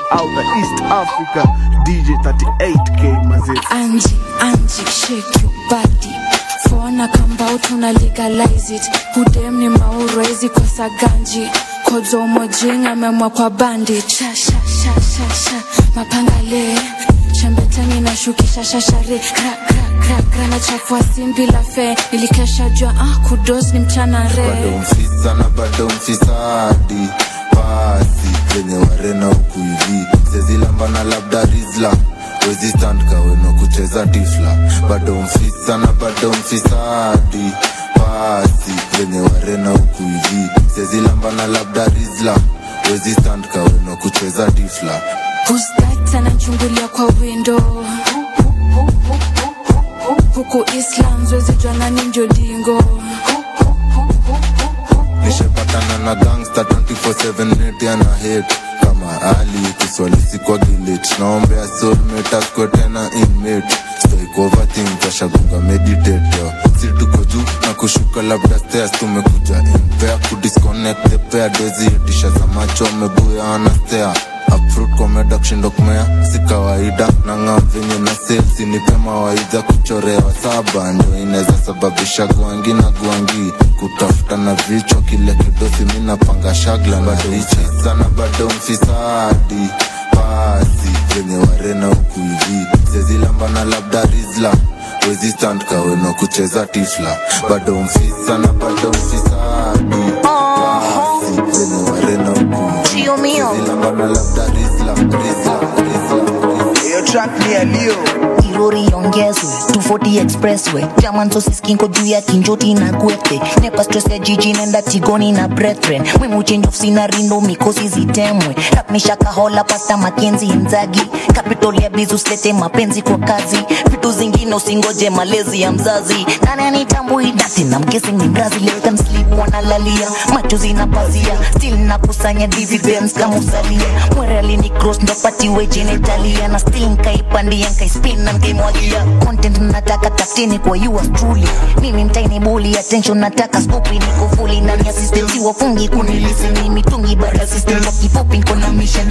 out the East Africa DJ 38K mazee. Angie, Angie, shake your body. Fona kambao tuna legalize it. Hudem ni mauro hizi kwa saganji. Kodzo mojing amemwa kwa bandit. Sha sha sha sha sha. Mapangale. Shambetani na shukisha shashare. Kra kra kra kra na chafua sim bila fe. Nilikesha jua ah kudos ni mchana bado re. mfisa na bado mfisadi pasi zenye warena huku hivi sezilambana labda rizla wezi stand kaweno kucheza tifla bado mfisa na bado mfisadi pasi zenye warena huku hivi sezilambana labda rizla wezi stand kaweno kucheza tifla Who's that anachungulia kwa window huku Islam zwezi jua nani ndio dingo nishepatana na gangsta 24/7 net ana hate kama ali kiswali sikwa gilit naombea soulmate askwe tena inmate stoik overthink kashagunga meditate yo si tuko juu na kushuka labda stairs tumekuja impea kudisconnect the pair dozi itisha za macho amebuya anastea Uproot komeda kushindo kumea si kawaida na ng'am venye na sales nipe mawaidha kuchorewa saba ndio inaweza sababisha gwangi na gwangi kutafuta na vichwa kile kidosi mi napanga shagla na richi sana bado mfisadi pasi venye warena huku hivi sezilambana labda rizla wezi stand kaweno kucheza tifla bado mfisa na bado mfisadi pasi venye warena huku Chio mio. zilambana labda rizla rizla rizla Hiyo track ni ya Leo. irori iongezwe 240 expressway jamanzo siskinko juu ya kinjoti na gwete nepa stress ya jiji nenda tigoni na brethren mwimuchenjo sina rindo mikosi zitemwe rapnishakahola pasta makenzi nzagi capital ya bizus lete mapenzi kwa kazi vitu zingine usingoje malezi ya mzazi nani anitambui dati na mkesi ni mrazi let them sleep wanalalia macho zinapazia still nakusanya dividends kama usalia mwere alini cross ndo patiwe genitalia na still nkaipandia nkaispin na nkaimwagia content nataka tafutini kwa yours truly mimi mtaini buli attention nataka skupi niko fully ndani ya system si wafungi kunilisini mitungi bara system kwa kifupi niko na mission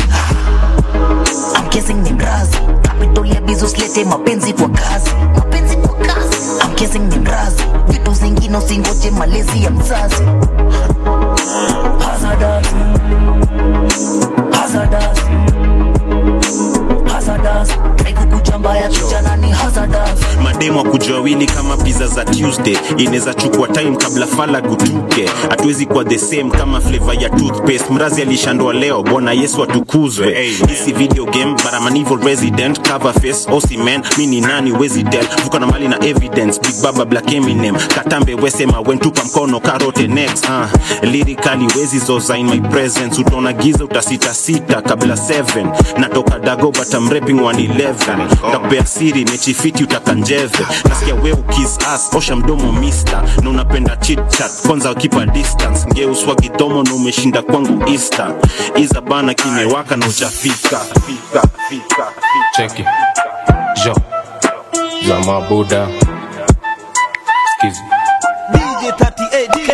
I'm kissing ni mrazi capital ya bizos lete mapenzi kwa kazi mapenzi kwa kazi I'm kissing ni mrazi vitu zingine usingoje malezi ya mzazi hazardous hazardous hazardous haikukuchamba ya kijana ni hazardous mademo akuja wawili kama pizza za tuesday inaweza chukua time kabla fala gutuke hatuwezi kuwa the same kama flavor ya toothpaste mrazi alishandwa leo bwana yesu atukuzwe hey, hisi video game but I'm an evil resident cover face osi man mi ni nani wezi tell vuka na mali na evidence big baba black eminem katambe wesema wentupa mkono karote next uh, lyrically wezi zoza in my presence utaona giza utasita sita kabla 7 natoka dago but I'm rapping 111 takupea siri mechifiti utakanjeve nasikia we ukis as osha mdomo mister na unapenda chit chat kwanza ukipa distance ngeuswa kidomo na umeshinda kwangu easter iza bana kimewaka na ujafika fika, fika, fika. cheki jo za mabuda skizi DJ 38K.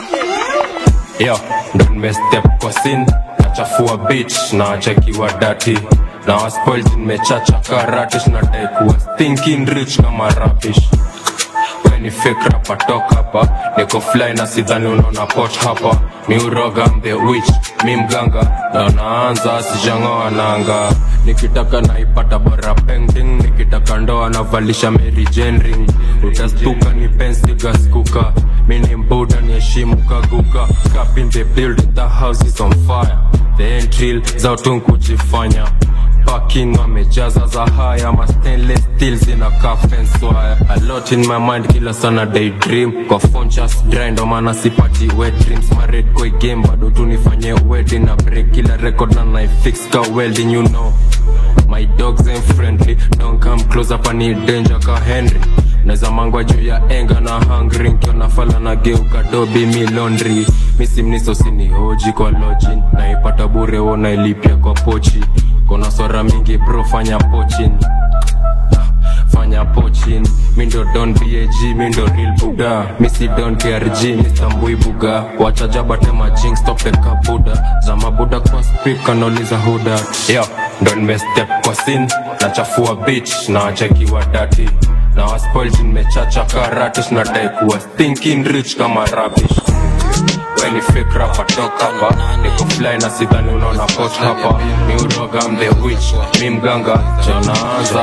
yo ndo nimestep kwa sin nachafua bitch na chekiwa dati na waspoilt nimechacha karatish nadai kuwa thinking rich kama rapish weni fikra patoka hapa niko fly na sidhani unaona pot hapa mi uroga I'm the witch mi mganga na naanza sijangoa nanga nikitaka naipata bora painting nikitaka ndoa navalisha Mary Jane ring utastuka ni pensi gaskuka mi ni mbuda ni heshimu kaguka Cup in the building the house is on fire the entry za utu kujifanya parking wamejaza za haya ma stainless steel zina fence wire a lot in my mind kila sana daydream kwa phone just dry ndo maana sipati wet dreams ma red koi game bado tu nifanye wedding na break kila record na na fix ka welding you know my dogs ain't friendly don't come close up ani danger ka Henry naweza mangwa juu ya enga na hungry nkiona fala na geuka dobi mi laundry misimniso sinihoji kwa lodging naipata bure wonailipia kwa pochi kona swara mingi bro fanya pochin fanya pochin mindo don bag mindo real buda misi don krg mistambui buga wachajaba jing stop the kabuda za mabuda kwa speak kanauliza huda yo ndo nimestep kwa sin nachafua bitch na wachekiwa dati na waspoil nimechacha karatish nadai kuwa stinking rich kama rabish weni fake rapper toka hapa niko fly na sidhani unaona post hapa ni uroga I'm the witch mi mganga chonaanza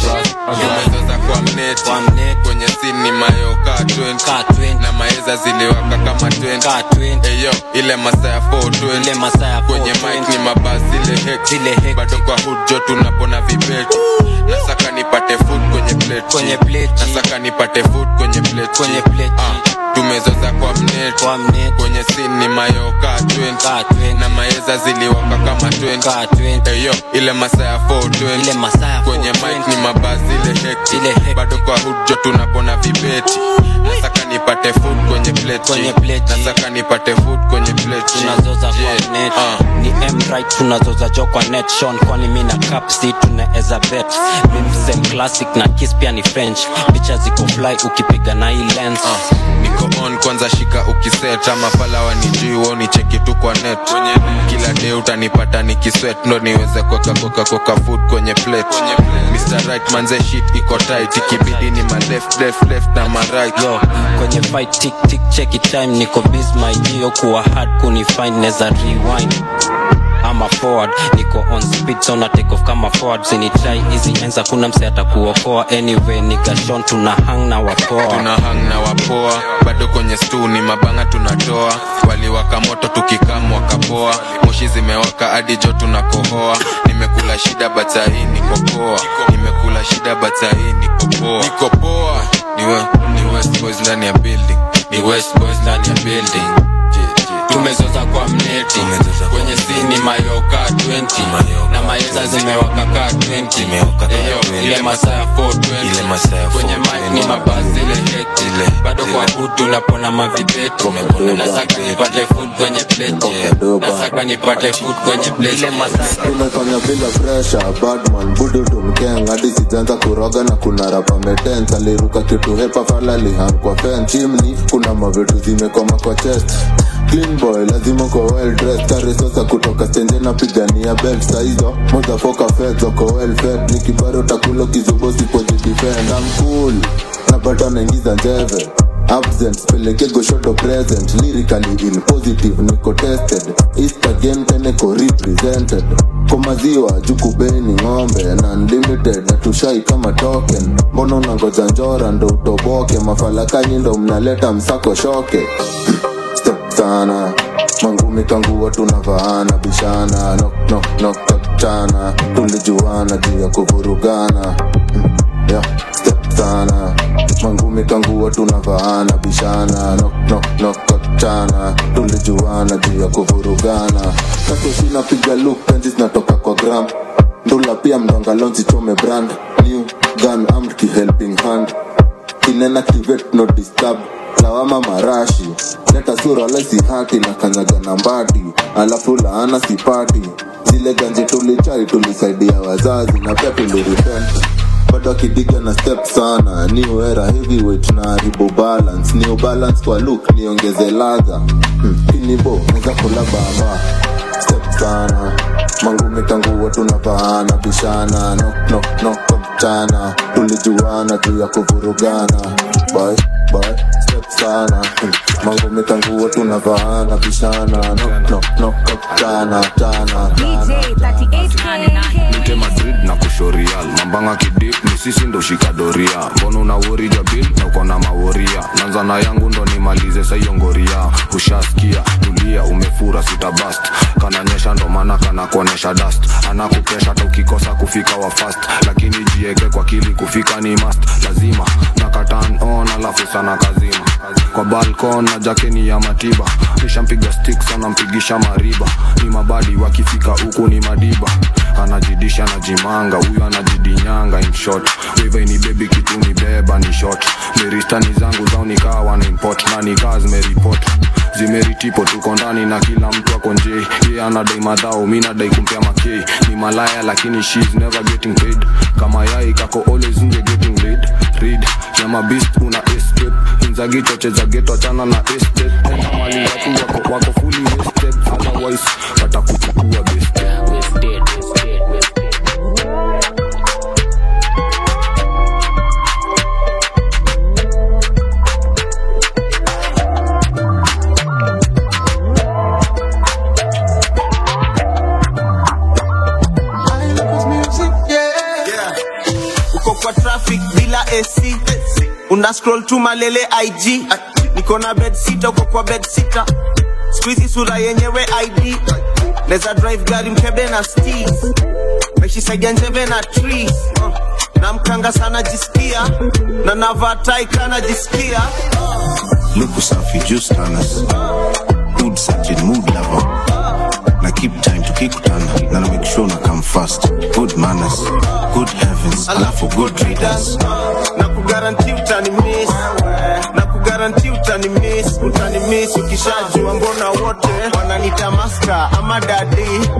Tumeweza kwa mneti kwenye sini mayoka 20 na maeza ziliwaka kama 20 eyo ile masaa ya 420 kwenye mic ni mabasi ile hek bado kwa hood jo tunapona vibeti nasaka nipate food kwenye plate Kwenye plate. nasaka nipate food kwenye plate Kwenye plate. ah, tumezoza kwa mneti Kwa mneti. kwenye sini ni mayoka 20 Ka 20. na maeza ziliwaka kama 20 Ka 20. eyo ile masaa ya 420 Ile masaa ya kwenye 420. mic ni mabasi ile hekti Ile hekti. bado kwa hood jo tunapona vibeti nasaka nipate food kwenye plate Kwenye plate. nasaka nipate food kwenye plate tunazoza Yeah. kwa net Ah. ni mright tunazoza jo kwa net shon kwani mi na capsi tunaeza bet mimsem classic na kiss pia ni french picha ziko fly ukipiga na hii lens Ah, niko on kwanza shika ukiset ama pala wanijui woni cheki tu kwa net kila day utanipata nikiswet ndo niweze kuweka koka koka food kwenye plate Mr. Right manze shit iko tight ikibidi ni ma left left left na ma right yo kwenye fight tik tik cheki time niko biz my gio kuwa hard kunifind neza rewind ama forward niko on speed so na take off kama forward zinitrai hizi enza kuna mse atakuokoa anyway nikashon tuna hang na wapoa tuna hang na wapoa bado kwenye stu ni mabanga tunatoa waliwaka moto tukikam wakapoa moshi zimewaka hadi jo tunakohoa nimekula shida batahii nikopoa nimekula shida batahii nikopoa nikopoa ni, we, ni west boys ndani ya building ni west boys ndani ya building tumezoza kwa mneti kwenye sini mayoka 20 na maeza zimewaka ka 20 Eyo, ile masaa ya 420 kwenye mic ni mabasi ile hekti bado kwa hood tunapona mavibeti nasaka nipate food kwenye plate nasaka nipate food kwenye plate tumefanya bila presha badman budu tumkeng hadi sijaanza kuroga na kuna rapa metens aliruka kitu hepa fala lihan kwa fen chimni kuna mavitu zimekoma kwa chest clean boy lazima uko well dressed kare sosa kutoka stenje na pigania belt saizo mozafoka fed zoko well fed nikibaro takulo kizubo sipojidefend I'm cool na bado naingiza njeve absent peleke goshoto present lyrically ill positive niko tested east again teneko represented kwa maziwa jukubeni ng'ombe na unlimited na tushai kama token mbona unangoja njora ndo utoboke mafalakanyi ndo mnaleta msako shoke step sana mangumi kanguwa tunavaana bishana nok nok nok chana tulijuana juu ya kuvurugana yeah, step sana mangumi kanguwa tunavaana bishana nok nok nok chana tulijuana juu ya kuvurugana kasoshina piga luk penzi zinatoka kwa gram ndula pia mdongalonzi chome brand new gun armed ki helping hand inenactivate no disturb lawama marashi leta sura lesi hati na kanyaga na mbati alafu laana sipati zile ganje tulichai tulisaidia wazazi na pia tulirepent bado akidiga na step sana new era heavyweight na haribu balance new balance kwa look niongeze ladha hmm. kinibo neza kula baba step sana mangumi tanguwa tunavaana bishana no, no, no, mchana tulijuana juu ya kuvurugana bye, bye, step sana hmm. mangumi tanguwa tunavaana bishana no, no, no, mchana chana nite madrid na kushorial mambanga kidip ni sisi ndo shikadoria mbona una wori jabil na uko na maworia nanza na yangu ndo nimalize saiyongoria ushaskia tulia umefura sitabast kananyesha ndo maana kana kuonesha dust anakupesha hata ukikosa kufika wa fast lakini jieke kwa kili kufika ni must lazima nakatan on alafu sana kazima kwa balkon na jakeni ya matiba nishampiga stick sana mpigisha mariba ni mabadi wakifika huku ni madiba anajidisha najimanga huyu anajidinyanga in short weve ni bebi kitu ni beba ni short meristani zangu zao nikawa na import na nikaa zimeripot zimeritipo tuko ndani na kila mtu ako nje ye anadai madhao mi nadai kumpea makei ni malaya lakini she's never getting paid kama yai kako always nje getting laid read nyama beast una escape inzagi choche za geto achana na estate enda mali watu wako, wako fully wasted otherwise watakuchukua best uko kwa traffic bila ac una scroll tu malele ig niko na bed sita uko kwa bed sita skuizi sura yenyewe id neza drive gari mkebe na stis meshisaidia njeve na trees uh. na mkanga sana jisikia na navatai kana jisikia luku safi juice tanas mood certain mood lover na keep time tukikutana na na make sure na come fast good manners good heavens alafu good readers na kugaranti utani miss na kugaranti utani miss utani miss ukishajua mbona wote wananita maska ama dadi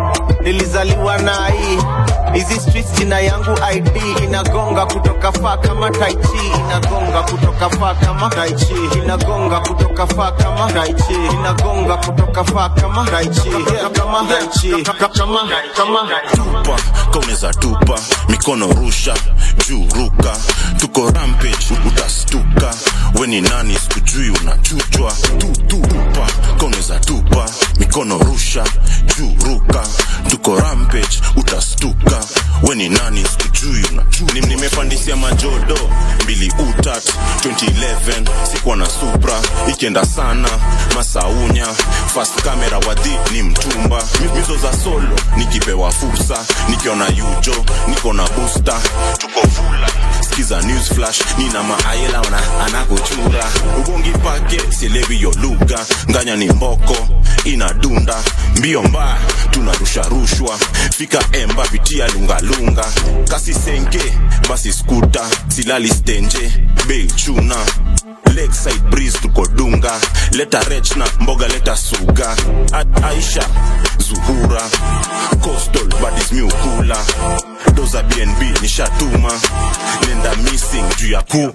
nilizaliwa na hii hizi streets jina yangu id inagonga kutoka faa kama taichi inagonga kutoka faa kama taichi inagonga kutoka faa kama taichi inagonga kutoka faa kama taichi kama taichi kama kama tupa kauneza tupa mikono rusha juu ruka tuko rampage utastuka weni nani sikujui unachuchwa tu, tu, tupa kauneza tupa mikono rusha juu ruka tuko rampage utastuka weni nani sikujui unachuchwa Nim- nimepandisia majodo mbili utat 2011 sikuwa na supra ikienda sana masaunya fast camera wadhi ni mtumba Mi- mizo za solo nikipewa fursa nikiona yujo niko na booster tuko fula skiza news flash nina maayela ona anakuchura ubongi pake sielewi yo lugha nganya ni mboko inadunda mbio mbaya tunarusha rushwa fika emba pitia lungalunga kasi senke basi skuta silali stenje bei chuna lakeside breeze tuko dunga leta rech na mboga leta suga A aisha zuhura coastal badis miukula doza bnb nishatuma nenda missing juu ya ku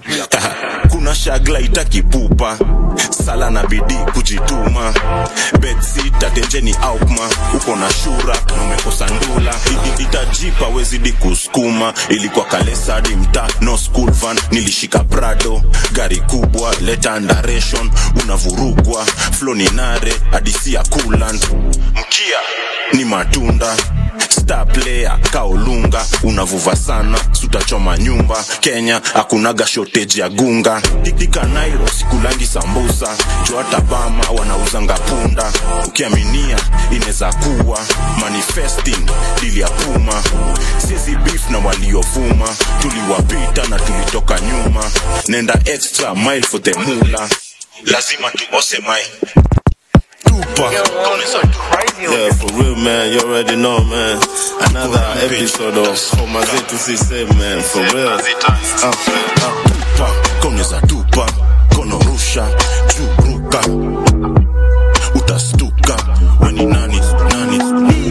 kuna shagla itakipupa sala na bidii kujituma bedsita tenjeni aukma uko na shura na umekosa ndula I- i- itajipa wezidi kusukuma ilikuwa kalesadi mta no school van nilishika prado gari kubwa leta ndaration unavurugwa floni nare hadisia coolant mkia ni matunda star player kaolunga unavuva sana sutachoma nyumba kenya akunaga shortage ya gunga dikdika nairo sikulangi sambusa joata bama wanauzanga punda ukiaminia inaweza kuwa manifesting dili ya puma siezi beef na waliovuma tuliwapita na tulitoka nyuma nenda extra mile for the mula lazima tuose mai tupa Yeah, for real, man. You already know, man. Another episode of Homazetu Sise, man. For real. Uh, uh. tupa koneza tupa kono rusha juu ruka utastuka weni nani nani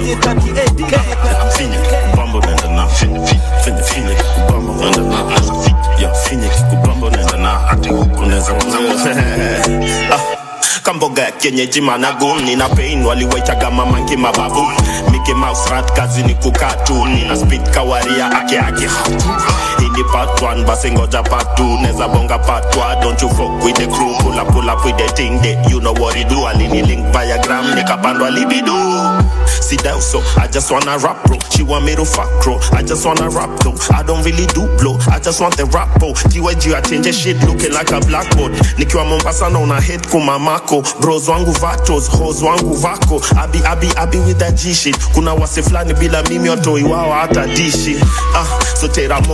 Finye kikubambo nenda na Finye finye kikubambo nenda na Yeah, finye kikubambo nenda na Ati unaweza Ah, kamboga ya kienyeji managuni na pain waliwaitaga mamanki mababu Mickey Mouse rat kazi ni kukaa tu nina speed kawaria ake ake hii ni part 1 basi ngoja part 2 neza bonga part 1 don't you fuck with the crew pull up pull up with the thing they you know what it do alini link via gram nikapandwa libido See that so I just wanna rap bro She want me to fuck bro I just wanna rap though I don't really do blow I just want the rap bro TYG I change the shit looking like a blackboard Nikiwa Mombasa na una hate kumamako Bros wangu vatos, hoes wangu vako Abi abi abi with that G shit Kuna wase flani bila mimi watoi wao hata dishi Ah, so teramos nigga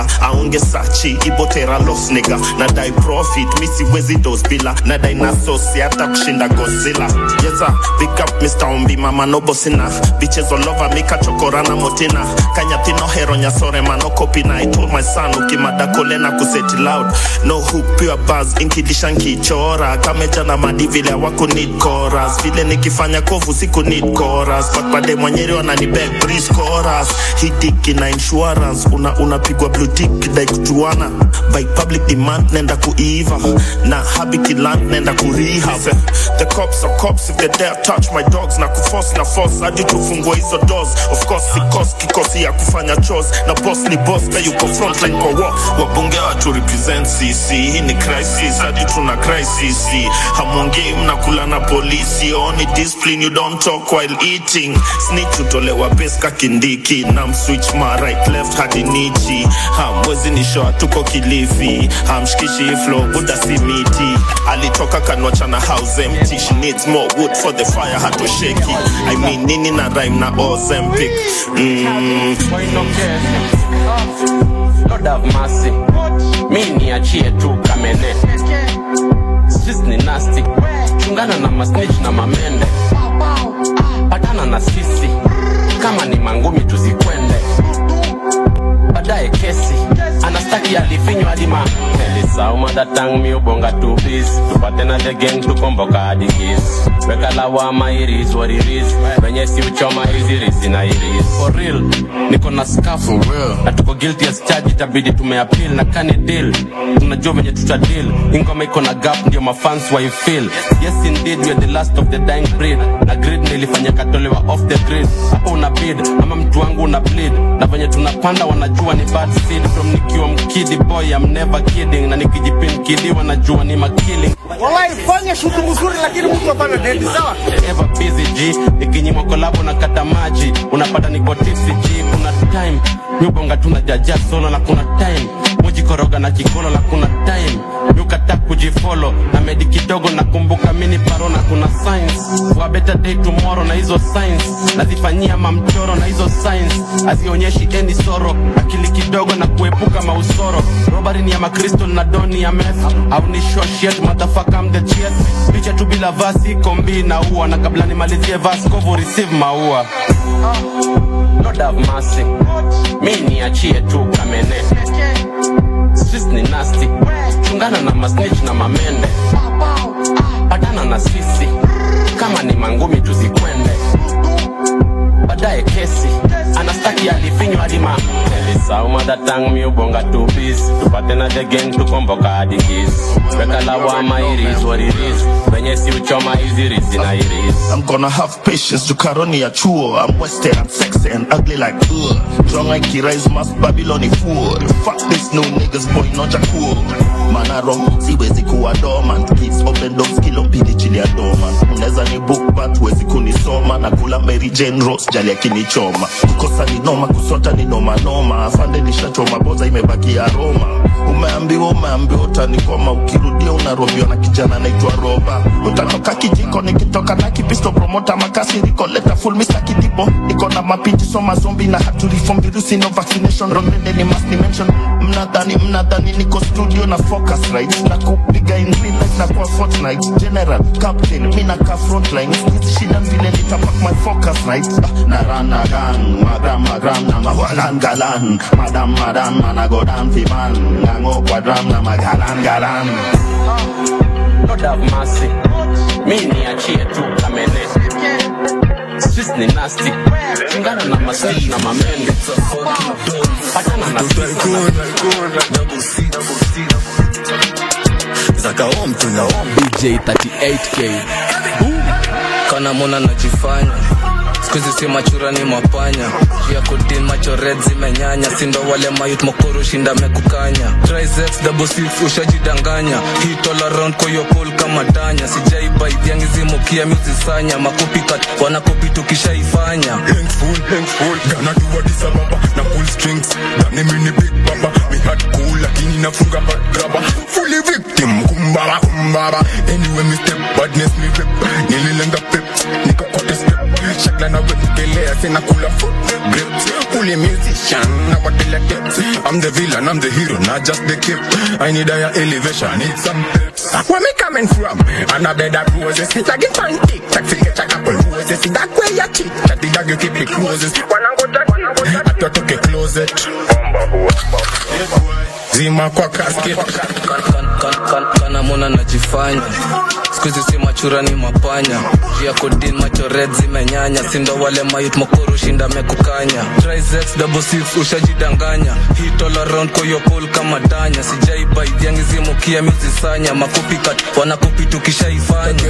aonge sachi ibotera los nigga nadai profit mi siwezi dos bila nadai nasosi hata kushinda gozilla yesa big up mr ombi mama nobosina bitches all over me kachokorana motina kanyathino hero nyasore mano kopina i told my son ukimada kolena kuseti loud no hook pure buzz inkidisha nkichora kameja na madi vile wako need chorus vile nikifanya kovu siku need chorus but bade mwenyeri wanani beg breeze chorus hidiki na insurance una unapigwa blue tick dai kujuana by public demand nenda kuiva na habit land nenda kurehab the cops are cops if they dare touch my dogs na kuforce na force hadi tufungue hizo doors of course sikos kikosi ya kufanya chores na boss ni boss ka yuko frontline kwa war wabunge watu represent cc hii ni crisis hadi tuna crisis hamwongei mnakula na polisi only discipline you don't talk while eating snitch utolewa peska kindiki na mswitch ma right left hadi nichi hamwezi nishoa tuko kilifi hamshikishi flow buda simiti alitoka kanwachana house empty she needs more wood for the fire hatosheki i mean nini na rhyme na ozempic mm. Lord have mercy. Mi niachie tu kamene. Streets ni nasty. Chungana na masnitch na mamende. Patana na sisi. Kama ni mangumi tuzikwende. Baadaye kesi. Anastaki alifinywa hadi ma. Elisauma datang mi ubonga tu please. Tupate na the gang tukomboka hadi kiss. Weka lawama iris what it is. Wenye si uchoma hizi risi na iris. For real. Niko na scafu. Na tuko guilty as charge itabidi tumeappeal na kani deal. Tunajua venye tuta deal. Ingoma iko na gap ndio mafans wa feel. Yes indeed we are the last of the dying breed. Na grid nilifanya katolewa off the grid. Hapo una bid ama mtu wangu una bleed. Na venye tunapanda wanajua ni bad seed from nikiwa mkidi boy I'm never kidding. Na nikijipin kidi wanajua ni makilling. Wallahi fanya shughuli mzuri lakini mtu hapana dendi sawa? ever busy G nikinyimwa kolabo na kata maji unapata niko tipsy G kuna time miubonga tuna jaja solo na kuna time mujikoroga na kikolo na kuna time miukata kujifolo na medi kidogo nakumbuka mini paro na kuna science for a better day tomorrow na hizo science nazifanyia mamchoro na hizo science hazionyeshi any soro akili kidogo na kuepuka mausoro robari ni ya makristo na doni ya meth au ni shoshet motherfucker I'm the chief picha tu bila vasi kombi na ua na kabla nimalizie vas kovu receive maua Lord have mercy mi niachie tu kamene streets ni nasty chungana na masnitch na mamende patana na sisi kama ni mangumi tuzikwende baadaye kesi anastaki alifinywa hadi ma elisauma datang miubonga tu bis tupate na the gang tukomboka hadi kis weka lawama iris what it is venye si uchoma hizi risi na iris I'm gonna have patience jukaroni ya chuo I'm wasted, I'm sexy and ugly like ugh Strong like Kirai's mask Babyloni fool Fuck this new niggas boy noja cool Manaro siwezi kuwa dormant Kids open doors kilo mbili chili ya dormant Unaweza ni book but huwezi kunisoma Na kula Mary Jane Rose jali akinichoma Kukosa ni noma kusota ni noma noma Afande nishachoma boza imebaki aroma Umeambiwa umeambiwa utanikoma Ukirudia unarobiwa na kijana anaitwa Roba Utatoka kijiko nikitoka na kipisto promota makasi riko leta full Mr. Kidibo Niko na mapinji soma zombi na haturiform virusi no vaccination Rondende ni must mention Mnadhani mnadhani niko studio na focus right Na kupiga in real life na kwa fortnight General, captain, mina ka frontline Hizi shida vile nitapak my focus right Ah, Na run na gun, magram magram na mawalan galan Madam madam mana go down fi man Nango kwa drum na magalan galan Lord have mercy mi niachie tu kamene streets ni nasty chungana na masnitch na mamende patana na DJ 38K kana mona najifanya skuizi si machura ni mapanya ya kudin macho red zimenyanya sindo wale mayut mokoro shinda mekukanya triceps double six ushajidanganya hit all around kwa hiyo pole kama tanya sijaiba idhiangi zimukia mizisanya makopi kat wanakopi tukishaifanya Handful, handful, gonna do Addis Ababa na pull strings Dani mini big baba, me hat cool lakini nafunga hot grabber Fully victim, kumbaba kumbaba Anyway me step, badness me rip Nililenga pep, niko kote step Shagla na wekelea, sina kula foot grip Pull fully musician. Now what tell you tips? I'm the villain, I'm the hero, not just the kip. I need higher elevation, need some tips. Where me coming from? And I bet that roses. Like in pancake, like to get a couple roses. That way you cheat, that the dog you keep it closes. When I go that, when I go that, I took a closet. Zima kwa casket. kana mona najifanya skuizi si machura ni mapanya jia kodin macho red zimenyanya sindo wale mayut mokoro shinda mekukanya trizex double six ushajidanganya hit all around koyopol kama danya sijaibaidiangizimukia mizisanya makupikat wanakupi tukishaifanya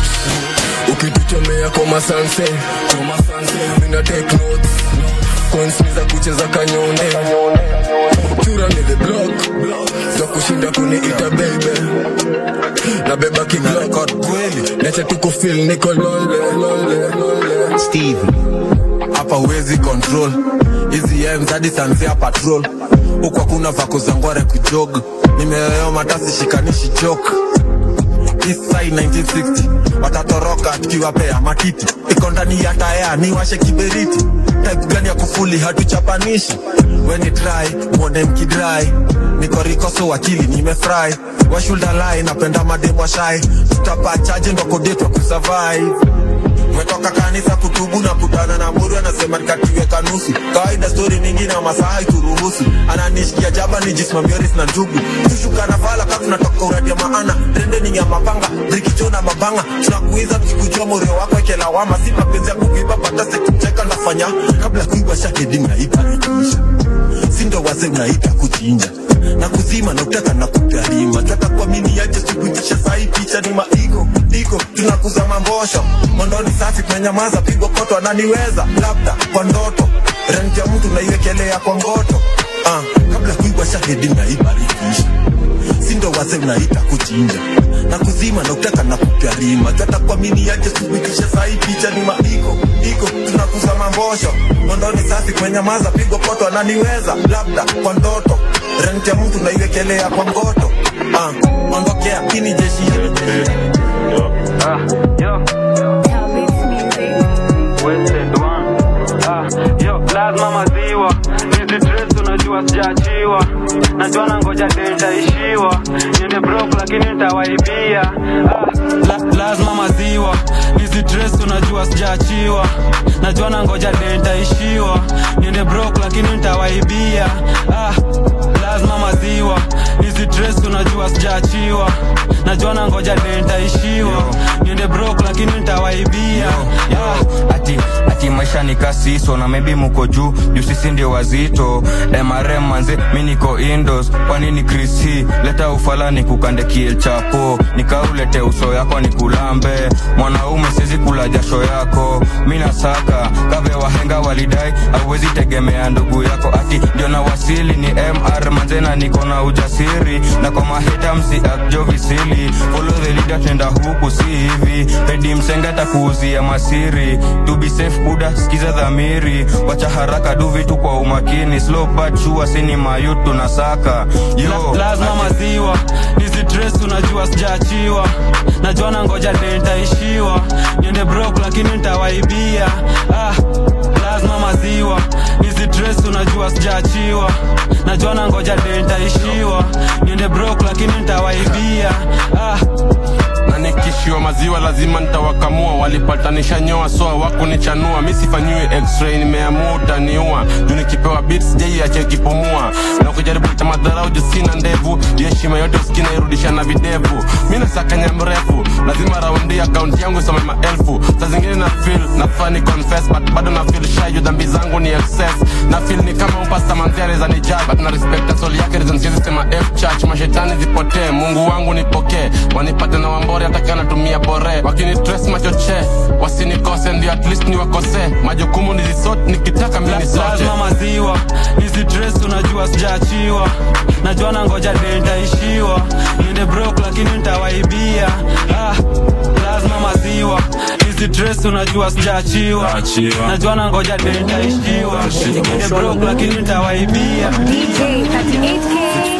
ukituchomea koma sanse mina take notes coins ni za kucheza kanyone chura ni the block za kushinda kuniita baby na beba kiglok kweli nacha tuko feel niko lole lole lole steve hapa uwezi control hizi ems hadi sanzia patrol huku hakuna vako za ngware kujog nimeyoyo matasi shikanishi jok Eastside 1960 watatoroka tukiwapea matiti iko ndani ya taya ni washe kiberiti type gani ya kufuli hatuchapanishi weni try mwone mkidrai niko rikoso wakili nimefry washuldalai napenda mademwa shai tutapachaje ndo kodetwa kusurvive umetoka kanisa kutubu na kutana na muri anasema nikatiweka nusu kawaida stori mingi na masaa ituruhusu ananishikia jaba nijisimamioris na njugu tushuka na fala ka tunatoka uradia maana trendeni ya mapanga brikicho na mabanga tunakuiza tukikujua morio wako ekelawama si mapenzi ya kuiba pata sekucheka nafanya kabla kuiba shahedi mnaita ikiisha sindo waze unaita kuchinja na kuzima na utaka na kutarima taka kuamini aje sikuitisha sahi picha ni maiko iko tunakuza mambosho mondoni safi tumenyamaza pigo koto ananiweza labda kwa ndoto renti ya mtu naiwekelea kwa ngoto ah, kabla kuibwa shahedi naibarikisha sindo waze unaita kuchinja na kuzima na utaka na kutarima taka kuamini aje sikuitisha sahi picha ni maiko iko tunakuza mambosho mondoni safi kumenyamaza pigo koto ananiweza labda kwa ndoto renti ya mtu naiwekelea kwa ngoto ah, ondokea ini jeshi lazima maziwa hizi dress unajua sijaachiwa najua na ngoja dentaishiwa niende brok lakini nitawaibia ah, la, lazima maziwa hizi dress unajua sijaachiwa najua na ngoja dentaishiwa niende brok lakini nitawaibia ah, lazima maziwa hizi dress unajua sijaachiwa najua na ngoja dentaishiwa niende brok lakini nitawaibia ah, ati ati maisha ni kasiso na maybe muko juu juu sisi ndio wazito mrm manze mi niko indos kwanini chris hii leta ufala ni kukande kiel chapo nikaulete uso yako ni kulambe mwanaume sizi kula jasho yako mi nasaka kave wahenga walidai auwezi tegemea ndugu yako ati ndio na wasili ni mr manzena niko na ujasiri na kwa maheta msi akjo visili follow the leader tenda huku si hivi redi msenga takuuzia masiri to be safe buda sikiza dhamiri wacha haraka du vitu kwa umakini slow but sure sini mayut tunasaka yo La, lazima maziwa hizi dress unajua sijaachiwa najua na ngoja dentaishiwa niende brok lakini nitawaibia ah, lazima maziwa hizi dress unajua sijaachiwa najua na ngoja dentaishiwa niende brok lakini nitawaibia ah, na nikishiwa maziwa lazima nitawakamua walipatanisha nyoa soa wakunichanua mi sifanyiwi x-ray nimeamua utaniua juu nikipewa bit sijaiache kipumua na ukijaribu cha madharau juu sina ndevu juu heshima yote usikina irudisha na videvu mi nasakanya mrefu lazima raundi akaunti yangu isome maelfu saa zingine na feel nafani confess but bado na feel shy juu dhambi zangu ni excess na feel ni kama upasta manziare za nijab but na respect soul yake reason siwezi sema f church mashetani zipotee mungu wangu nipokee wanipate na wambore ataka natumia bore wakini stress machoche wasinikose ndio at least niwakose majukumu nizisot nikitaka mimi nisote lazima maziwa hizi dress unajua sijaachiwa najua na ngoja dentaishiwa niende brok lakini nitawaibia ah, lazima maziwa hizi dress unajua sijaachiwa najua na ngoja dentaishiwa niende brok lakini nitawaibia DJ 38K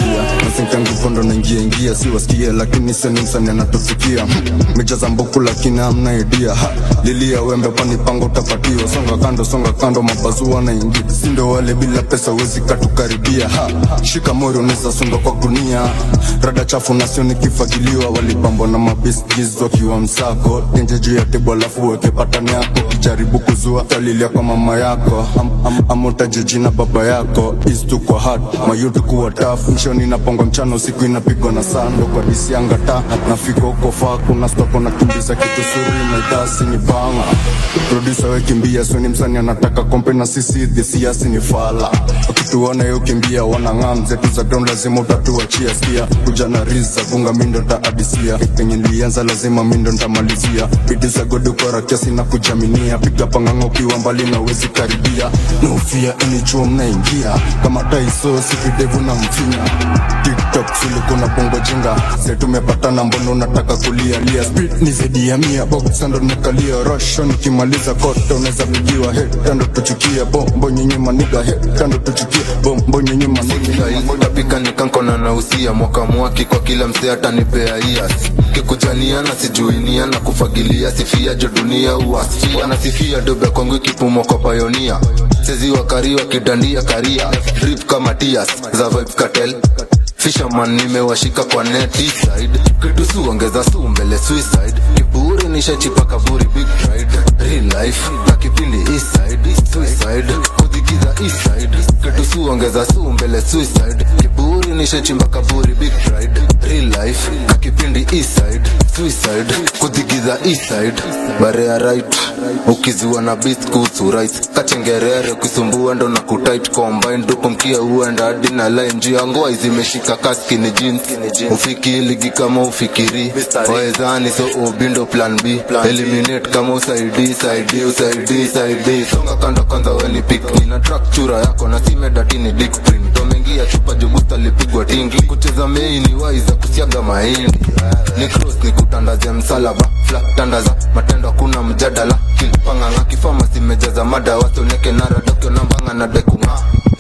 naingia nasinka nguvu ndo naingia ingia si wasikie lakini seni msani anatufikia mejaza mbuku lakini amna idea ha, lilia wembe kwani pango utapatiwa songa kando songa kando mabazua naingia sindo wale bila pesa wezi katukaribia ha, shika mori unaweza sunda kwa gunia rada chafu nasio nikifagiliwa walipambwa na mabisgiz wakiwa msako tenje juu ya tebu alafu weke patani yako kijaribu kuzua talilia kwa mama yako am, am, amotaje jina baba yako istu kwa hat mayutu kuwa tafu mshoni napongwa mchana usiku inapigwa na sando kwa disi angata nafika huko faa kuna stoko na kimbiza kitu suri naitasi ni banga produsa wekimbia sweni msani anataka kompe na sisi dhisiasi ni fala wakituona yo kimbia wanang'am zetu za ground lazima utatuachia skia kuja na riza bunga mindo ntaadisia penye nilianza lazima mindo ntamalizia bidi za godukora kiasi na kujaminia piga panganga ukiwa mbali na uwezi karibia naufia inichuo mnaingia kama taiso sikidevu na mfinya tiktok silikuna bongo jinga se tumepatana mbono unataka kulialia speed ni zaidi ya mia boksando nimekalia rosho nikimaliza kote unaweza pigiwa hetando tuchukia bombo nyenye maniga hetando tuchukia bombo nyenye maniga tapika nikankona na usia mwaka mwaki kwa kila msee atanipea ias kikujaniana sijuiniana kufagilia sifia jo dunia uasfia nasifia dobe kwangu ikipumwa kwa payonia sezi wakariwa kidandia karia rip kama tias za vibes cartel fisherman nimewashika kwa neti side kitu su ongeza su mbele suicide kiburi nishachipa kaburi big pride real life na kipindi east side suicide kudigiza east side kitu su ongeza su mbele suicide kiburi nishachimba kaburi big pride real life na kipindi east side suicide kudigiza east side barea right ukiziwa na beat kuhusu right kachengerere kusumbua ndo na kutight combine huko mkia uenda hadi na line juu ya ngoa zimeshika kaski ni jeans ufiki ligi kama ufikiri waezani so ubindo plan b eliminate kama usaidi saidi usaidi saidi songa kando kwanza weni pick nina track chura yako na simedatini dick print tomengia chupa jugusta lipigwa tingi kucheza meini waiza kusiaga mahindi ni cross ni kutandaze msalaba fla tandaza matendo hakuna mjadala kilipanganga kifama simejaza mada wasoneke nara dokyo nambanga na dekunga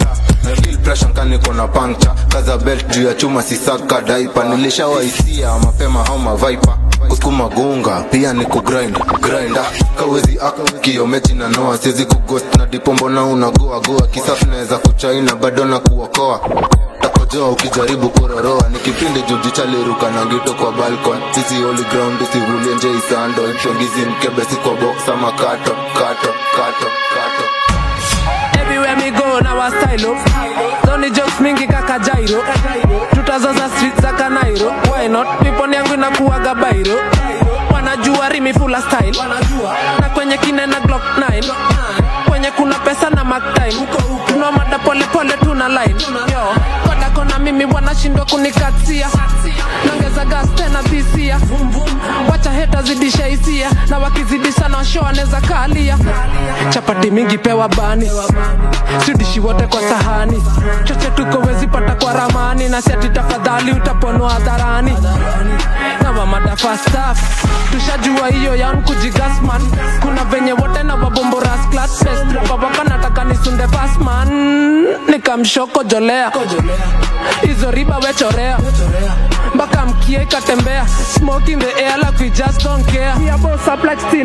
Feel pressure nkani kona puncture kaza belt juu ya chuma sisaka daipa nilishawaisia mapema au mavaipa kusukuma gunga pia ni kugrind grinda kawezi ak kiomechi na noa siwezi kugost na dipombo na unagoa goa kisafu naweza kuchaina bado na kuokoa takojoa ukijaribu kuroroa ni kipindi juji chaliruka na ngito kwa balcon sisi holy ground isivulie nje isando chongizi mkebe si kwa box ama kato kato kato kato Everywhere me go now I style up Don't jokes mingi kaka Jairo Tutazoza street za Kanairo Why not? Piponi yangu inakuwaga bairo Wanajua rimi full style Na kwenye kine na Glock 9 Kwenye kuna pesa na Mac time Tuna mada pole pole tuna line Yo, koda kona mimi wanashindwa kunikatia Nongeza gas tena dhisia Wacha heta zidisha hisia Na wakizidisha na show anaweza kalia Chapati mingi pewa bani Sidishi wote kwa sahani Choche tuko wezi pata kwa ramani Na siati tafadhali utaponwa hadharani Na wamada fast stuff Tushajua hiyo yan kujigasman Kuna venye wote na wabombo rasklat Best babaka nataka nisunde fast man Nikamshoko jolea Hizo riba wechorea mpaka mkie ikatembea smoke in the air like we just don't care we are boss up like still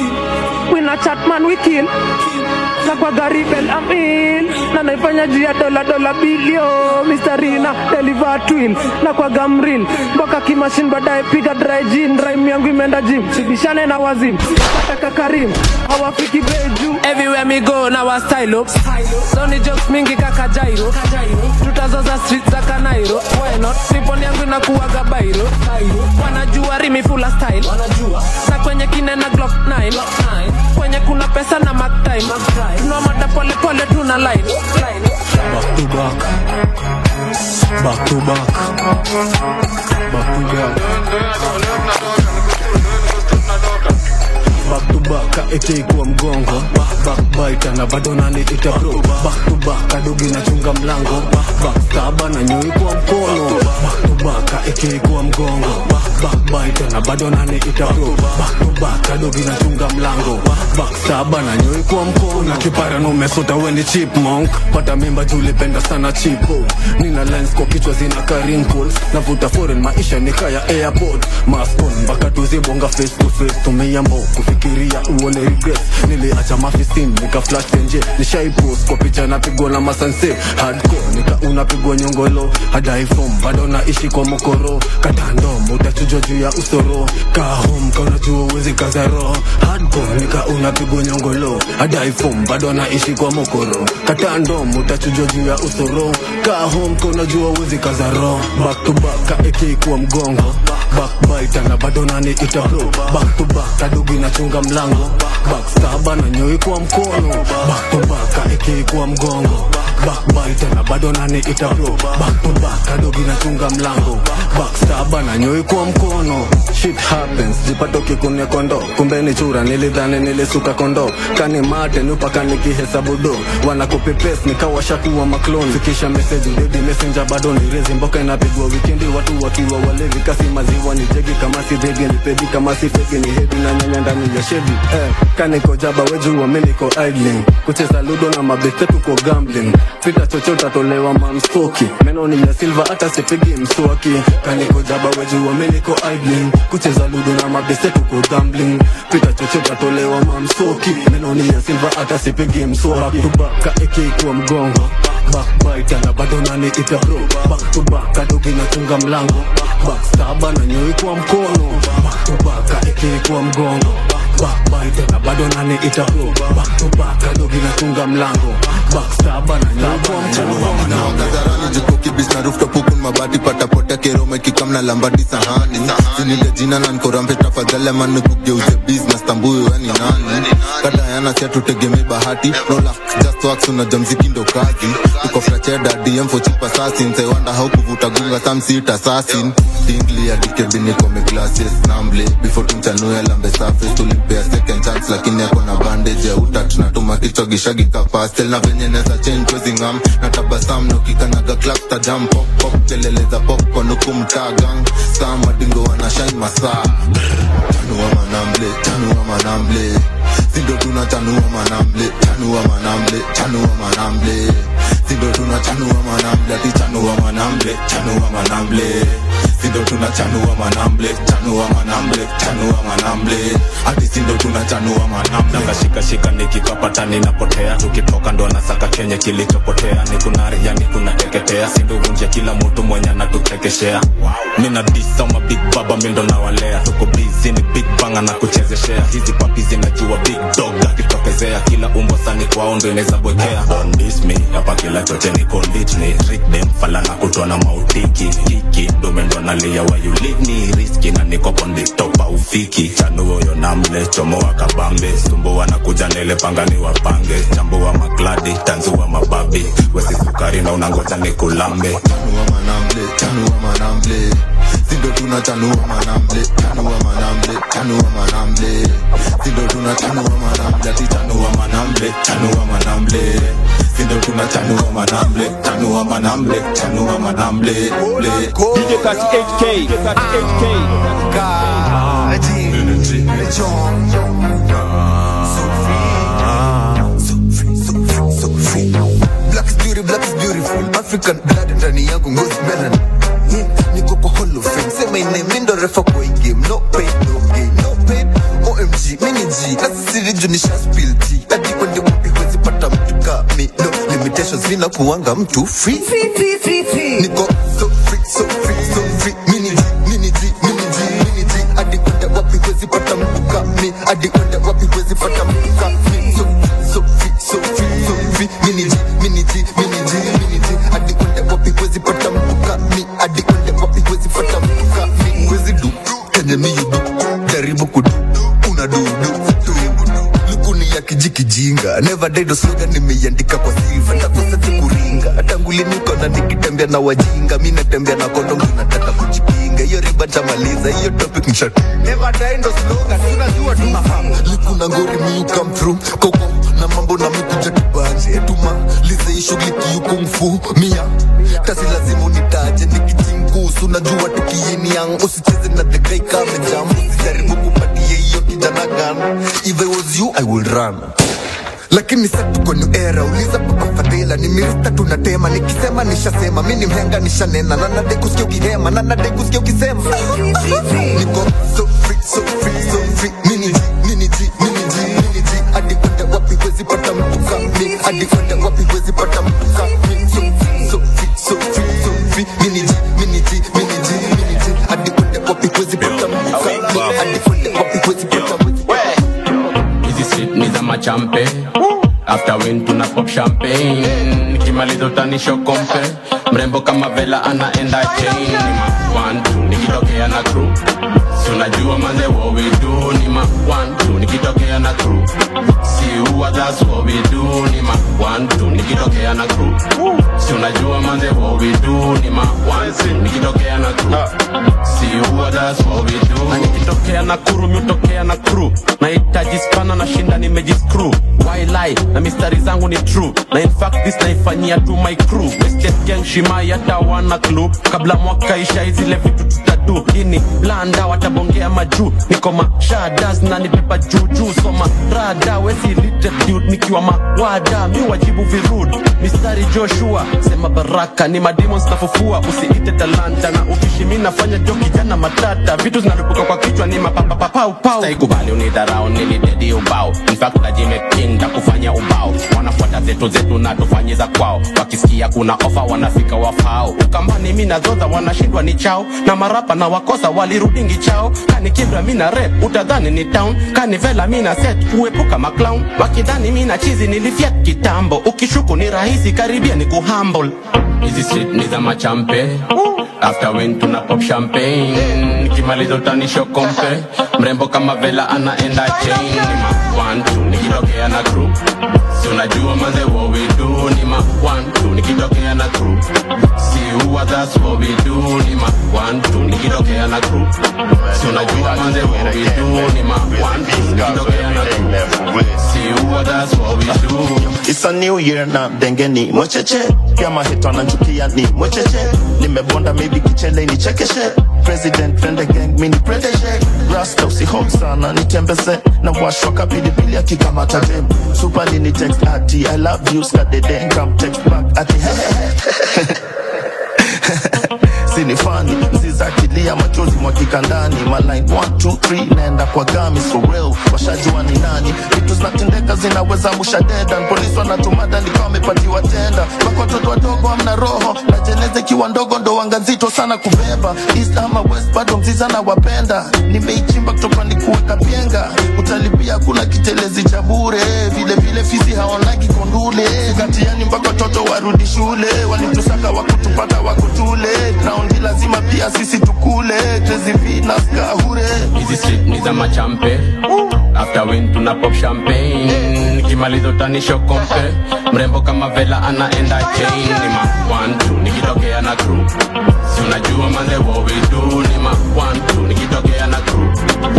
we na chat man we kill na kwa gari bel amil na naifanya juu ya dola dola bilio Mr. Rina deliver twin na kwa gamril mpaka kimashin baadaye piga dry gin rhyme yangu imeenda gym sibishane na wazim kataka karim hawafiki beju everywhere me go na wa style up Sony jokes mingi kaka Jairo tutazoza street za Kanairo why not siponi yangu inakuwaga bairo wanajua rimi full style na kwenye kine na Glock 9 kwenye kuna pesa na Mac time tuna mada pole pole tuna line back to back back to back back to back back to back itaikuwa mgongo backbiter na bado naniita bro back to back kadogi nachunga mlango backstaba na nyoi kwa mkono back to back itaikuwa mgongo backbiter na bado naniita bro back to back kadogi nachunga mlango baksaba na nyoi kwa mkono na kipara na umesota weni chipmunk pata mimba julipenda sana chipo nina lens kwa kichwa zina karinkles navuta foreign maisha ni kaya airport maskon mpaka tuzibonga face to face tumeiambo kufikiria uone regret niliacha mafisin nika flash nje nishaipost kwa picha napigwa na masanse hardcore nika unapigwa nyongolo hadi iphone bado naishi kwa mokoro katandom utachujwa juu ya usoro kahom kaunajua uwezi kazaro hardcore nika unapigwa nyongolo hadi iphone bado naishi kwa mokoro katandom utachujwa juu ya usoro kahom kaunajua uwezi kazaro back to back kaeke kwa mgongo backbite na bado nani ita bro back to back kadogi nachunga mlango backstaba na nyoi kwa mkono back to back kaeke kwa mgongo backbite na bado nani ita bro back to back kadogi nachunga mlango backstaba na nyoi kwa mkono shit happens jipato kikune kondo kumbe ni chura nilidhani nilisuka kondo kani mate nupaka nikihesabu do wanakopepes nikawashakuwa maklon fikisha message dedi messenger bado ni rezi mboka inapigwa wikendi watu wakiwa walevi kasi maziwa ni jegi kama si dhegi ni pedi kama si feki ni hedi na nyanya ndani ya shedi eh, kaniko jaba wejua miniko idling kucheza ludo na mabete tuko gambling pita chochota tolewa mamstoki meno ni ya silva hata sipigi mswaki kaniko jaba wejua miniko idling kucheza ludo na mabete tuko gambling pita chochota tolewa mamstoki meno ni ya silva hata sipigi mswaki back to back kaeke kwa mgongo backbite na bado nani ita bro back to back kadogi nachunga mlango backstaba na nyoi kwa mkono back to back kaeke kwa mgongo backbite na bado nani ita bro back to back kadogi nachunga mlango backstaba na nyoi kwa mkono Kazarani jiko kibis na rooftop huku ni mabati pata potea keroma ikikam na lambadi sahani sinile jina na nkorampe tafadhali ama nikugeuze business tambuyo yani nani kada yana sia tutegemee bahati no luck just wax unajua mziki ndo kazi tuko fracheda dm for cheap assassins I wonder how kuvuta gunga some sit assassin dingli adikebi niko me glasses namble before tumchanue lambe surface tulimpea second chance lakini ako na bandage ya utat natuma kichwa gishagi kapastel na venye neza change kwezi ngam na tabasam nokikanaga clap ta jump pop pop kelele za popcorn huku mtaa gang saa madingo wana shine masaa chanua manamble chanua manamble sindo tuna chanua manamble chanua manamble chanua manamble sindo tuna chanua manamble ati chanua manamble chanua manamble sindo tuna chanua manamble chanua manamble chanua manamble ati sindo tuna chanua manamble nakashikashika nikikapata ninapotea tukitoka ndo nasaka chenye kilichopotea nikunari yani kunateketea sinduvunje kila mtu mwenye anatutekeshea mina disama big baba mindo nawalea tuko bizi ni big banga na kuchezeshea hizi papi zinajua big dog akitokezea kila umbo sani kwao ndo inaweza bwekea Don't diss me hapa kila choche ni condit ni trick them fala na kutwa na mautiki kiki ndume ndo nalia why you leave me risky na niko on the top aufiki chanuo yo namle chomoa kabambe sumbo wanakuja nele pangani wapange chambua makladi tanzua mababi wesi sukari na unangoja nikulambe chanua manamble chanua manamble sindo tuna chanua manamble chanua manamble chanua manamble sindo tuna chanua manamble ati chanua manamble chanua manamble sindo tuna chanua manamble chanua manamble chanua manamble DJ 38K 38K Black is beauty, black is beautiful. African blood ndani yangu ngozi melanin. Yeah, niko kwa Hall of Fame. Say my name, mi ndo refa kwa hii game. No pain, no gain, no pain. OMG, mini G. Na sisi riju nisha spill tea. Hadi kwende wapi huwezi pata mtu kami. No limitations, mina kuwanga mtu free. Niko so free, so free, so free. Mini G, mini G, mini G, mini G. Hadi kwende wapi huwezi pata mtu kami. Hadi kwende wapi huwezi pata mtu kami. So, so free, so free, so free. Mini G, mini G, mini G, mini G. Hadi kwende wapi huwezi pata mtu kami. Hadi kwende wapi huwezi pata mtu kami. Huwezi du, kenye mi you do. Jaribu kudu, una du, du, du. Lukuni ya kijikijinga never died slogan nimeiandika kwa silva takosati kuringa tangu lini kona nikitembea na wajinga mi natembea na kondom tunataka kujipinga hiyo riba ntamaliza hiyo topic mshat never die ndo slogan tunajua tunafahamu likuna ngori mi you come through koko na mambo na mikuja tubanje tumalize hii shughuli kiukumfu mia tasi lazima unitaje nikijingusu najua tukiini yang usicheze na the guy kame jam usijaribu kupatie hiyo kijana na gun if i was you i will run lakini sa tuko new era uliza papa fadhila ni mirista tunatema nikisema nishasema mi ni mhenga nishanena na nade kusikia ukihema na nade kusikia ukisema niko so free so free so free mini G, mini G, mini G, mini G. hadi kwenda wapi wezi pata mtu kami hadi kwenda wapi wezi pata mtu kami so free so free so free so free mini G, mini G, mini G, mini G. hadi kwenda wapi wezi pata mtu kami hadi kwenda wapi wezi pata mtu hizi street ni za machampe after win tuna pop champagne nikimaliza utanisho kompe mrembo kama vela anaenda chain ni ma one two nikitokea na crew si unajua manze what we do ni ma one two nikitokea na crew si huwa that's what we do ni ma one two nikitokea na crew si unajua manze what we do ni ma one two nikitokea na crew si huwa that's what we do na nikitokea na kuru miutokea na crew nahitaji spana na shinda nimejiskru why lie na mistari zangu ni true na in fact this naifanyia tu my crew Wasted gang shimai hata wana clue kabla mwaka isha zile vitu tutadu ini blanda watabongea majuu niko mashadas na nipepa juujuu soma rada wesi lite dude nikiwa mawada mi wajibu virud mistari joshua sema baraka ni mademons nafufua usiite talanta na ubishi mi nafanya jo kijana matata vitu zinalipuka kwa kichwa ni mapapapapau saikubali unidharau nilidedi ubao infact najimekinda kufanya ubao wanafuata zetu zetu na tufanye za kwao wakisikia kuna ofa wanafika wafao ukambani mi nadhodha wanashindwa ni chao na marapa na wakosa walirudingi chao kani kibra mi na rep utadhani ni town kani vela mi na set kuepuka maclown wakidhani mi na chizi nilifiat kitambo ukishuku ni rahisi karibia ni kuhumble hizi street ni za machampe after win tuna pop champagne nikimaliza utanisho kompe mrembo kama vela anaenda chain ni ma one two nikitokea na crew si unajua manze what we do ni ma one two nikitokea na crew si huwa that's what we do ni ma one two nikitokea na crew si unajua manze what we do ni ma one two nikitokea na crew si huwa that's what we do It's a new year na dengeni mwecheche pia mahito ananchukia ni mwecheche nimebonda maybe kichele ni chekeshe president friend gang mini protege rasta usihope sana nitembeze na washwa kapilipili akikamata dem supali ni text ati i love you skadede come text back ati sinifani mzizakilia machozi mwakika ndani maline 123 naenda kwa gami so real washajua ni nani vitu zinatendeka zinaweza musha dedan polisi wanatumada nikawa wamepatiwa tenda mpaka watoto wadogo amna roho na jeneza ikiwa ndogo ndo wanga nzito sana kubeba east ama west bado mziza na wapenda nimeichimba kutoka ni kuweka penga utalipia kuna kitelezi cha bure vile vile fisi haonagi kondule katiani mpaka watoto warudi shule walitusaka wakutupata wakutule raundi lazima pia sisi tukule tezivinaskahure hizi street ni za machampe after win tuna pop champagne nikimaliza utanisho kompe mrembo kama vela anaenda chain ni ma one two nikitokea na crew si unajua manze what we do ni ma one two nikitokea na crew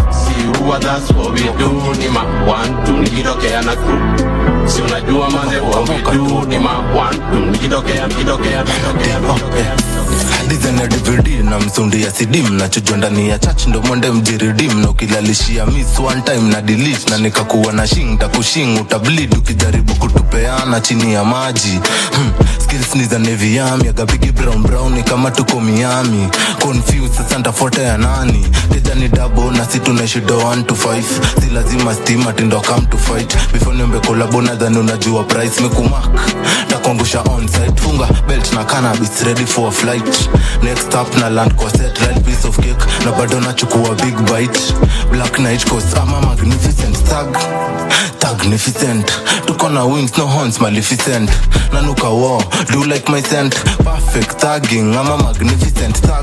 si huwa that's what we do ni ma one two nikitokea na crew si unajua manze what we do ni ma one two nikitokea nikitokea nikitokea nikitokea dizene dvd na msundi ya cd mnachujwa ndani ya chach ndo mwende mjiridim na ukilalishia miss one time na delete na nikakuwa na shing takushing utableed ukijaribu kutupeana chini ya maji hmm. skills ni za nevi yami agabigi brown brown ni kama tuko miami confused sasa ntafuata ya nani keja ni dabo na si tunaishi do 1 to 5 si lazima stima tindo come to fight before niombe kolabo nadhani unajua price mekumak takuangusha onsite funga belt na cannabis ready for a flight next up na land kwa set right piece of cake na bado nachukua big bite black knight cause I'm a magnificent tag magnificent tuko na wings no horns maleficent nanuka war do like my scent perfect tagging I'm a magnificent tag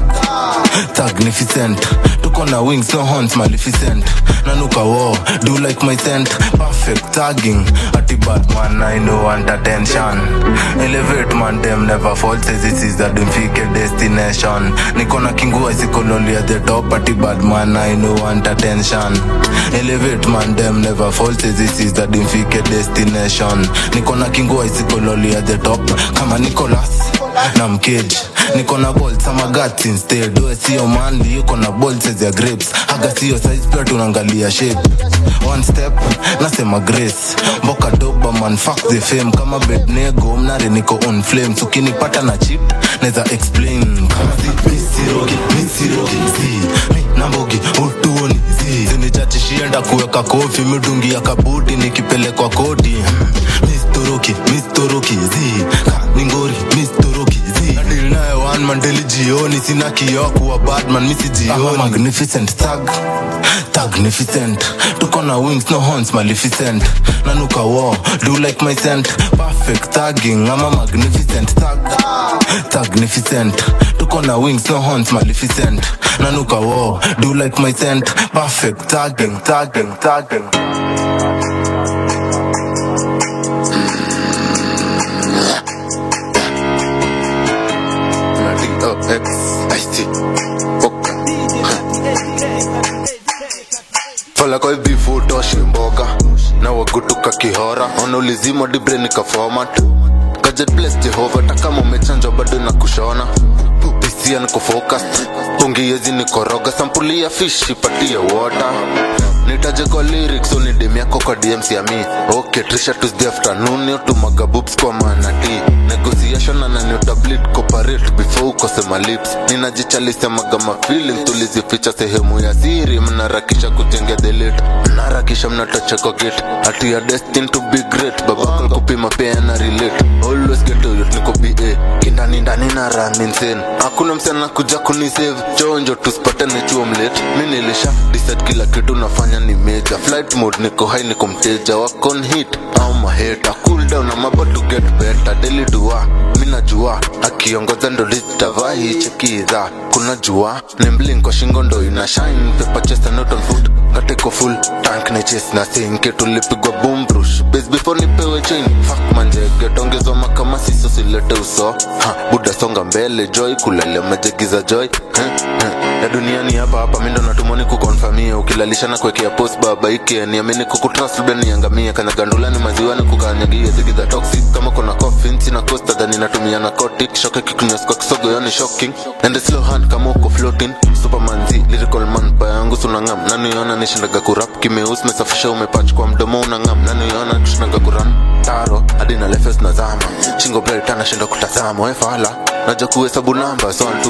magnificent tuko na wings no horns maleficent nanuka war do like my scent perfect tagging ati bad man I know want attention elevate man them never fall says this is the dimfike destination niko na kingua isikololi at the top ati bad man I know want attention elevate man them never fall says this is the dimfike destination niko na kingua isikololi at the top kama Nicholas na mkeji niko na bolt ama guts instead we sio manly yuko na bolts ya grapes haga sio size pia tunaangalia shape one step nasema grace mboka doba man fuck the fame kama bednego mnare niko on flames ukinipata na chip neza explain kama si misirogi misirogi zi mi nambogi utuoni zi zinichachishienda kuweka kofi midungi ya kabuti nikipelekwa kodi mistoroki mistoroki zi ka ningori mistoroki zi nadili nayo one man daily jioni sina kioo kuwa badman misi jioni magnificent thug magnificent tuko na wings no horns maleficent nanuka war do like my scent perfect tagging ama magnificent tag magnificent tuko na wings no horns maleficent nanuka war do like my scent perfect tagging tagging tagging X, I see. fala kwa hivi futoshi mboga na wagutuka kihora wanaulizima dibre nikaformat gadget bless jehova takama umechanjwa bado na kushona hisia niko focused pungiezi nikoroga sampuli ya fish ipatie water nitaje kwa lyrics unidem yako kwa dms ya mi okay trisha tuesday afternoon yotumaga boobs kwa manati negotiation ananiotablit cooperate before ukosema lips ninajichalisemaga mafeeling tulizificha sehemu ya siri mnarakisha kujengea delete mnarakisha mnatacheko gate hati ya destin to be great babakal kupima pia na relate always get to youth niko ba kindani ndani na raminsen hakuna msichana kuja kunisave chonjo tusipatane chuo mlate mi nilisha decide kila kitu nafanya ni meja flight mode niko high niko mteja wakon hit au maheta cool down I'm about to get better daily dua mi najua akiongoza ndo litavahi chekiza kuna jua nembling kwa shingo ndo ina shine paper chest and not on foot kateko full tank na chest na sinke tulipigwa boom brush base before nipewe chain fuck manjege tongezwa makama siso silete uso ha buda songa mbele joy kulele majegiza joy huh, huh. ya duniani hapa hapa mindo natumoni kukonfamia ukilalishana kuwekea post baba ike niamini kukutrust labda niangamie kanyagandulani maziwani kukanyagia zigiza toxic kama kuna coffin sina costa dhani natumia na kotik shoke kikunyas kwa kisogo yoni shocking and slow hand kama uko floating superman z lyrical man pa yangu sunangam naniona nishindaga kurap kimeus mesafisha umepach kwa mdomo unangam naniona tushindaga kuran taro hadi na lefes nazama shingo bright anashinda kutazama wefala naja kuhesabu namba so 1 2 3 5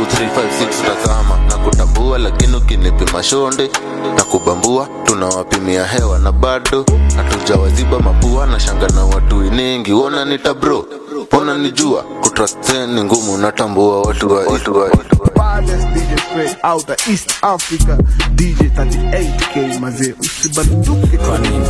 6 tazama na kutambua lakini ukinipima shonde na kubambua tunawapimia hewa na bado hatujawaziba mapua na shanga na watu iningi wona nita bro pona nijua kutrasteni ngumu natambua watu wa watu wa baddest DJ straight out of East Africa DJ 38K mazee usibanduke kwa nini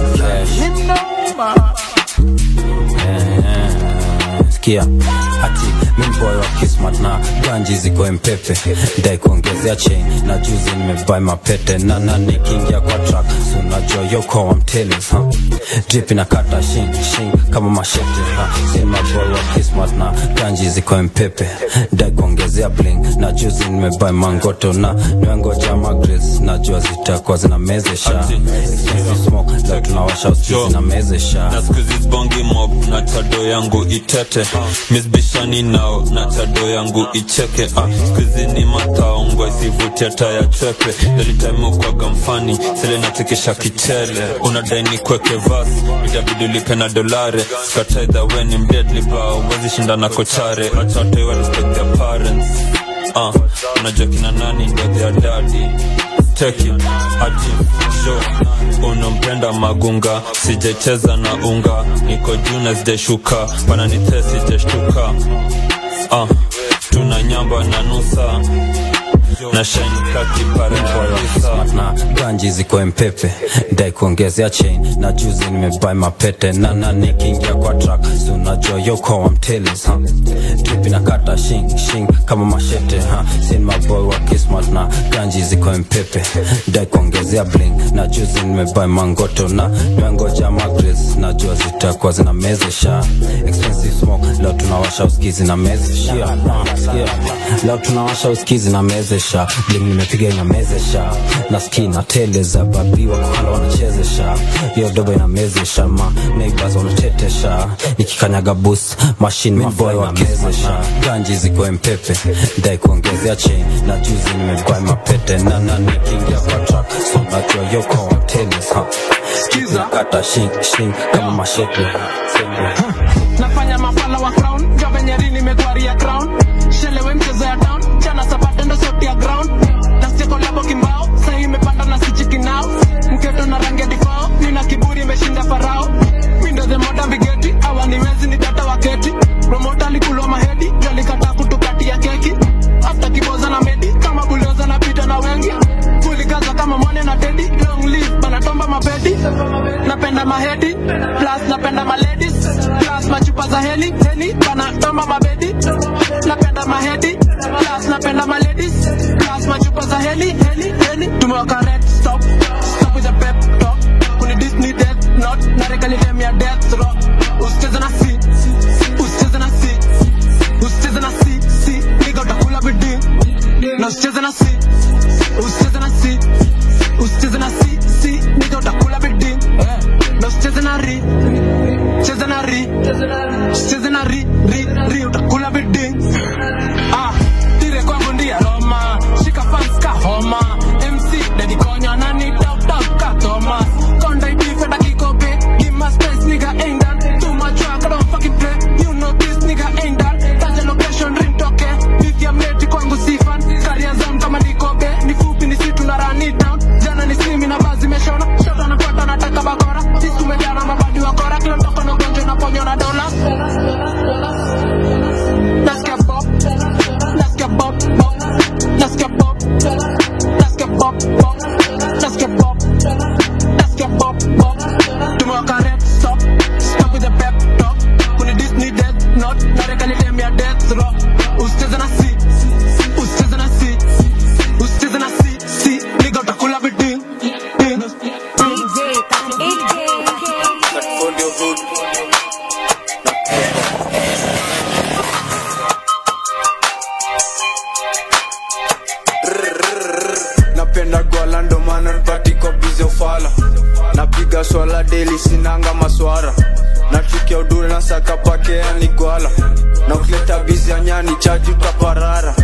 sikia ati mimboy wa kismat na ganji ziko mpepe dai kuongezea chain na juzi nimebai mapete na na nikiingia kwa track so unajua yoko wa mtelis ha drip inakata shing shing kama mashete ha sima boy wa kismat na ganji ziko mpepe dai kuongezea bling na juzi nimebai mangoto na niwengoja magres najua zitakuwa zinamezesha expensive smoke leo tunawasha usikizi na mezesha na skuizi bongi mob na tado yangu itete misbishani nao na tado yangu icheke ah, skuizi ni mataongwa isivutia taya chepe delitaimukwaga mfani sele natikisha kichele unadai ni kweke vas itabidi ulipe na dolare skataidha we ni mdedli ba uwezi shinda na kochare achatewa respect their parents ah, unajua kina nani ndo their daddy teki ati jo unampenda magunga sijacheza na unga niko juu na sijashuka pananite sijashtuka ah, tuna nyamba na nusa na Smart na ganji ziko mpepe dai kuongezea chain na juzi nimebai mapete na na nikiingia kwa track so unajua yoko wa mtelis ha drip inakata shing shing kama mashete ha sin maboy wa kismat na ganji ziko mpepe dai kuongezea bling na juzi nimebai mangoto na nimengoja magres najua zitakuwa zina mezesha expensive smoke leo tunawasha uskizi na mezesha Sikia. leo tunawasha uskizi na mezesha bling nimepiga inamezesha na ski na tele za babi wa kuhala wanachezesha hiyo dobo inamezesha ma neighbors wanatetesha nikikanyaga bus machine maboy wakizesha ganji ziko mpepe ndai kuongezea chain na juzi nimevaa mapete na na nikiingia kwa track so najua yoko wa tennis ha skiza kata shing shing kama mashete nafanya mafala wa crown ndio venye rini imegwaria crown shelewe mchezo ya town chana sapate ndo sauti ya ground nasieko labo kimbao sahi imepanda na sichiki nao mketo na rangi ya difao nina kiburi imeshinda farao mindo the modern vigeti awaniwezi ni data waketi promota alikulwa mahedi jalikataa kutukatia keki after kiboza na medi kama bulioza na pita na wengi kulikaza kama mwane na tedi long live banatomba mapedi napenda mahedi plus napenda maladies plus machupa za heli heli banatomba mabedi napenda mahedi plus napenda maladies plus machupa za heli heli heli tumewaka red stop stop with a pep talk kuni disney death not narekani dem ya death rock usicheze na si usicheze na si usicheze na si si niga utakula bidii na usicheze na si usicheze na si usicheze na si si niga utakula bidii na usicheze na ri cheze na ri usicheze na ri ri ri utakula bidii ah tire kwangu ndiye Roma shika fans ka homa MC Daddy Konya nani top top ka Thomas Konda ibife da kikope give my space nigga ain't done too much work I don't fucking play you know this nigga ain't done taja location ring toke if ya mleti kwangu sifan career zone kama nikobe ni fupi ni situ na run it down jana ni simi na bazi meshona shota nafuata nataka bakora sisi tumejana mabadi wa kora kila mtoko na ugonjwa na ponyo na dola nasikia pop nasikia pop pop nasikia pop nasikia pop pop nasikia pop nasikia pop pop tumewaka red stop stop with the pep talk kuni disney death not narekani dem ya death rock usicheze na si usicheze na si usicheze na si si niga utakula bidii napenda gwala ndo maana nipatiko bize ufala napiga swala deli sinanga maswara nachukia udure na saka pakea ni gwala na ukileta bizi ya nyani chaji utaparara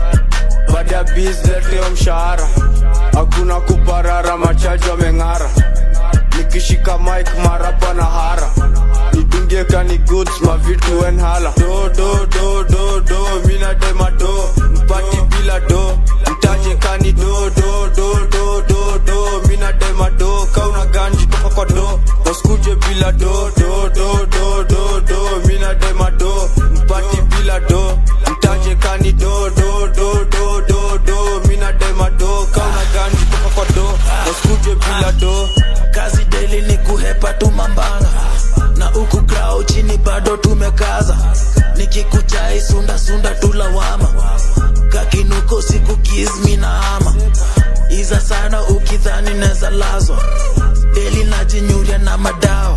baada ya bizi leteo mshahara hakuna kuparara machaji wameng'ara nikishika mike marapa na hara nidungie kani goods mavitu wenhala do do do do do mina dema do mpati bila do mtaje kani do do do do do do mina dema do kauna ganji toka kwa do wasikuje bila do do do do do do mina dema do mpati bila do mtaje kani do do do do do do mina dema do kauna ganji toka kwa do wasikuje bila do kazi deli ni kuhepa tu mambanga na huku grao chini bado tumekaza nikikuchai sunda sunda tulawama kakinuko siku kizmi na ama iza sana ukidhani neza lazwa deli najinyuria na madawa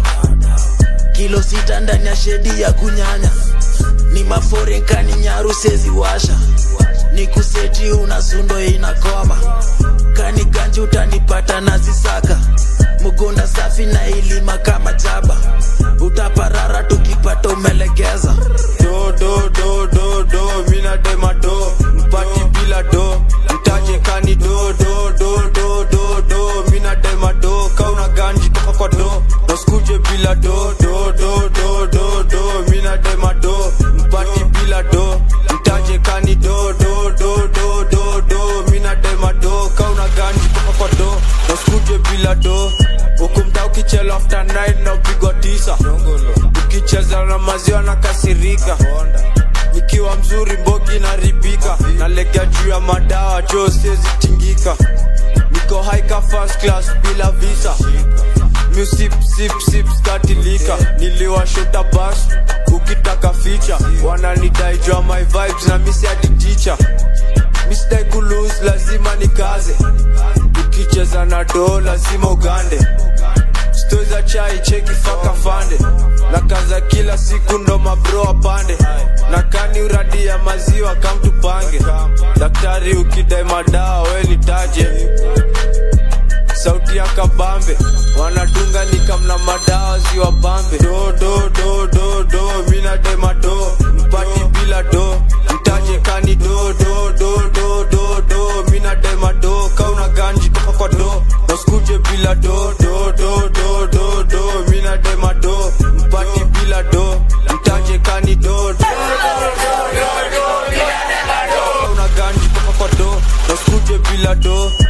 kilo sita ndani ya shedi ya kunyanya ni maforenkani nyaru sezi washa ni kuseti una sundo inakoma kani ganji utanipata na zisaka mugunda safi na ilima kama jaba utaparara tukipata umelegeza do do do do do mina dema do mpati bila do mtaje kani do do do do do do mina dema do kauna ganji toka kwa do nasikuje bila do do do do do do mina dema do mpati bila do mtaje kani do do do do do do mina dema do kauna ganji toka kwa do nasikuje bila do ukumta ukichela after 9 na upigwa tisa ukicheza na maziwa na kasirika nikiwa mzuri mbogi naribika nalegea juu ya madawa jo siezi tingika niko haika first class bila visa musip sip sip skatilika niliwashota bas ukitaka ficha wananidai jua my vibes na misi hadi ticha misidai kulose lazima nikaze ukicheza na doo lazima ugande sto za chai cheki faka fande na kaza kila siku ndo mabro apande na kani uradi ya maziwa kamtupange daktari ukidai madawa we nitaje sauti ya kabambe wanadunga nika na madawa ziwa pambe do do do do do mina dema do mpati bila do mtaje kani do do do do do do mina dema do kauna ganji toka kwa do naskuje bila do do do do do do mina dema do mpati bila do mtaje kani do do kauna ganji toka kwa do naskuje bila do